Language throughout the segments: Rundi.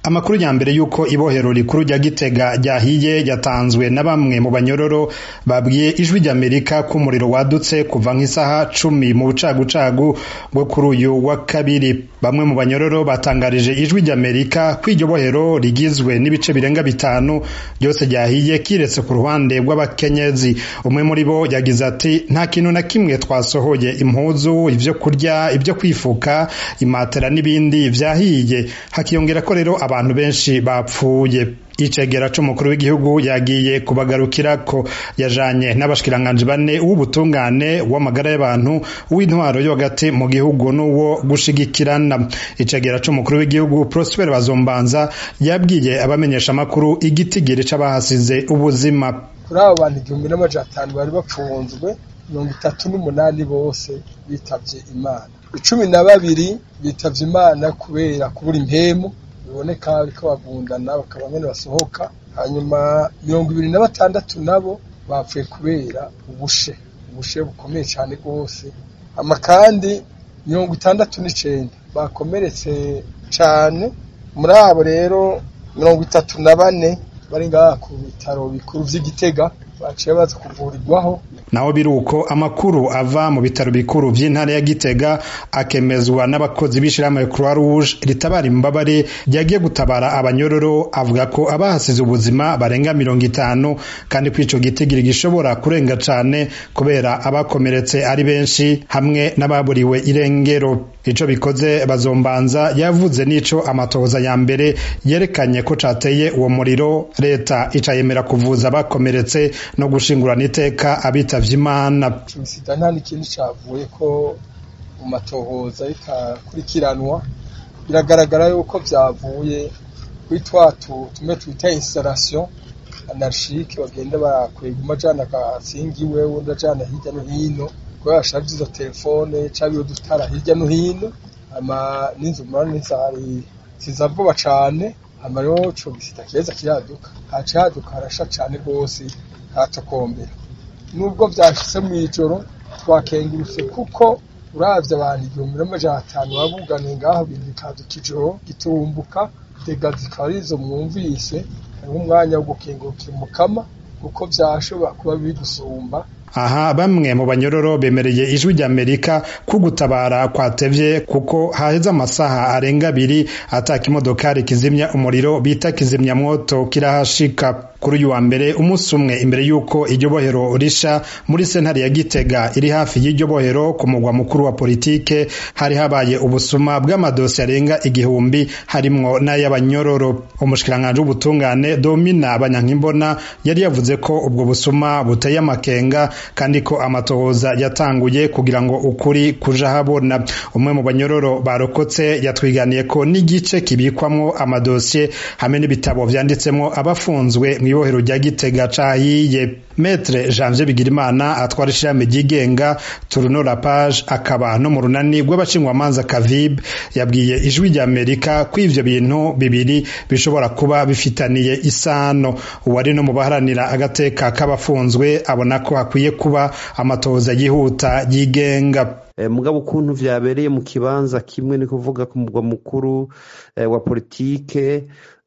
amakuru ya mbere y'uko ibohero rikuru rya gitega ryahiye yatanzwe na bamwe mu banyororo babwiye ijwi ry'amerika ko umuriro wadutse kuva nk'isaha cumi mu bucagucagu bwo kuri uyu wa kabiri bamwe mu banyororo batangarije ijwi ry'amerika ko iryo bohero rigizwe n'ibice birenga bitanu byose ryahiye kiretse ku ruhande rw'abakenyezi umwe muri bo yagize ati nta kintu na kimwe twasohoye impuzu ibyo kurya ibyo kwifuka imatera n'ibindi vyahiye hakiyongera ko rero abantu benshi bapfuye icegera c'umukuru w'igihugu yagiye kubagarukirako yajanye n'abashikiranganji bane w'ubutungane w'amagara y'abantu w'intwaro yo hagati mu gihugu n'uwo gushigikirana icegera c'umukuru w'igihugu Prosper Bazombanza yabwiye abamenyesha amakuru igitigiri c'abahasize ubuzima kuri abo bantu igihumbi n'amajana atanu bari bapfunzwe mirongo itatu n'umunani bose bitavye imana icumi na babiri bitavye imana kubera kubura impemu biboneka bariko bagundana bakaba nyene basohoka hanyuma mirongo ibiri na batandatu nabo bapfuye kubera ubushe ubushe bukomeye cane rwose hama kandi mirongo itandatu n'icenda bakomeretse cane muri abo rero mirongo itatu na bane bari ngaha ku bitaro bikuru vy'igitega baciye baza kuvurirwaho naho biruko amakuru ava mu bitaro bikuru vy'intara ya Gitega akemezwa n'abakozi b'ishirahamwe Croix Rouge ritabara imbabare ryagiye gutabara abanyororo avuga ko abahasize ubuzima barenga mirongo itanu kandi ko ico gitigiri gishobora kurenga cane kubera abakomeretse ari benshi hamwe n'ababuriwe irengero ico bikoze bazombanza yavuze n'ico amatohoza ya mbere yerekanye ko cateye uwo muriro leta ica yemera kuvuza abakomeretse no gushingurana iteka abitavye imana sida nta n'ikindi cavuye ko mu matohoza bikakurikiranwa biragaragara yuko vyavuye kuri twatu tumwe twita installation anarchique bagenda barakwega umajana agasingiwe wundi ajana hirya no hino kubera bashaje izo telefone cabiwe dutara hirya no hino ama n'inzu murana n'inzari ziza vuba cane hama rero co gisida keza kiraduka haca haduka harasha cane rwose hatokombera nubwo vyashitse mw'ijoro twakengurutse kuko uravye abantu igihumbi n'amajana atanu babuganiye ngaho ibintu bikaduka ijoro giturumbuka dega zikaba arizo mwumvise hariho umwanya wo gukengurukira umukama kuko vyashobora kuba bigusumba aha bamwe mu banyororo bemereye ijwi ry'amerika ko gutabara kwatevye kuko haheze amasaha arenga abiri ata kimodokari kizimya umuriro bita kizimyamwoto kirahashika kuri uyu wa mbere umunsi umwe imbere y'uko iryo bohero risha muri sentare ya gitega iri hafi y'iryo bohero ku mugwa mukuru wa politike hari habaye ubusuma bw'amadosi arenga igihumbi harimwo n'ay'abanyororo umushikiranganji w'ubutungane domina banyankimbona yari yavuze ko ubwo busuma buteye amakenga kandi ko amatohoza yatanguye kugira ngo ukuri kuja habona umwe mu banyororo barokotse yatwiganiye ko n'igice kibikwamwo amadosiye hamwe n'ibitabo vyanditsemwo abafunzwe mw'ibohero rya gitega cahiye metre janvier bigirimana atwara ishirahamwe ryigenga turuno la page akaba no mu runani rw'abashingwamanza kavib yabwiye ijwi rya amerika ko ivyo bintu bibiri bishobora kuba bifitaniye isano uwari no mu baharanira agateka k'abafunzwe abona ko hakwiye kuba amatohoza yihuta yigenga mugabo ukuntu vyabereye mu kibanza kimwe ni kuvuga ku mugwa mukuru wa politike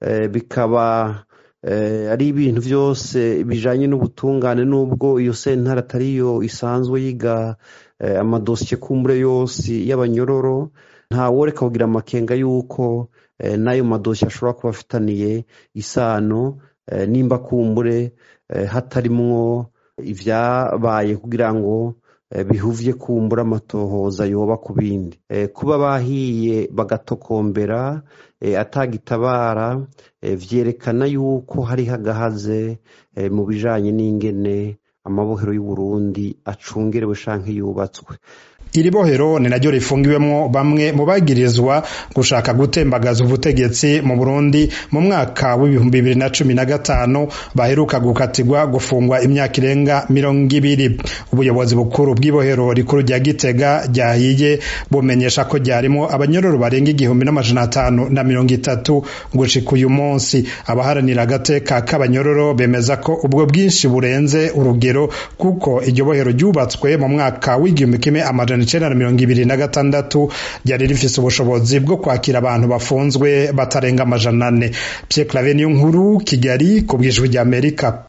bikaba ari ibintu byose bijanye n'ubutungane n'ubwo iyo sentare atariyo isanzwe yiga amadosiye kumbure yose y'abanyororo ntaworeka kugira amakenga y'uko n'ayo madosiye ashobora kuba afitaniye isano nimba kumbure hatarimwo ivyabaye kugira ngo bihuvye kumbura amatohoza yoba ku bindi kuba bahiye bagatokombera atagitabara vyerekana yuko hariho agahaze mu bijanye n'ingene amabohero y'uburundi acungerewe canke yubatswe iri bohero ni naryo rifungiwemwo bamwe mu bagirizwa gushaka gutembagaza ubutegetsi mu Burundi mu mwaka w'ibihumbi bibiri na cumi na gatanu baheruka gukatirwa gufungwa imyaka irenga mirongo ibiri ubuyobozi bukuru bw'ibohero rikuru rya Gitega ryahiye bumenyesha ko ryarimo abanyororo barenga igihumbi n'amajana atanu na mirongo itatu gushika uyu munsi abaharanira agateka k'abanyororo bemeza ko ubwo bwinshi burenze urugero kuko iryo bohero ryubatswe mu mwaka w'igihumbi kimwe amajana amajana icenda na mirongo ibiri na gatandatu ryari rifise ubushobozi bwo kwakira abantu bafunzwe batarenga amajana ane Pierre Claver niyo nkuru Kigali ku bw'ijwi ry'Amerika